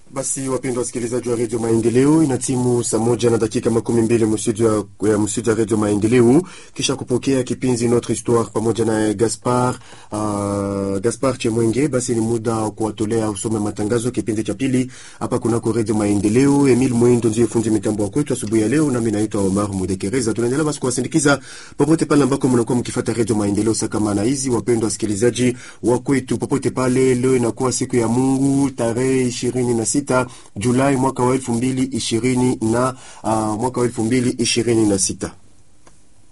Basi wapendwa wasikilizaji wa redio Maendeleo, ina timu saa moja na dakika makumi mbili mstudio ya mstudio ya redio Maendeleo, kisha kupokea kipindi Notre Histoire pamoja na Gaspar uh, Gaspar Chemwenge. Basi ni muda wa kuwatolea usome matangazo kipindi cha pili hapa kunako redio Maendeleo. Emil Mwindo ndiye fundi mitambo wa kwetu asubuhi ya leo, nami naitwa Omar Mudekereza. Tunaendelea basi kuwasindikiza popote pale ambako mnakuwa mkifuata redio Maendeleo sakamana hizi. Wapendwa wasikilizaji wa kwetu popote pale, leo inakuwa siku ya Mungu tarehe ishirini na sita Julai mwaka wa elfu mbili ishirini na uh, mwaka wa elfu mbili ishirini na sita.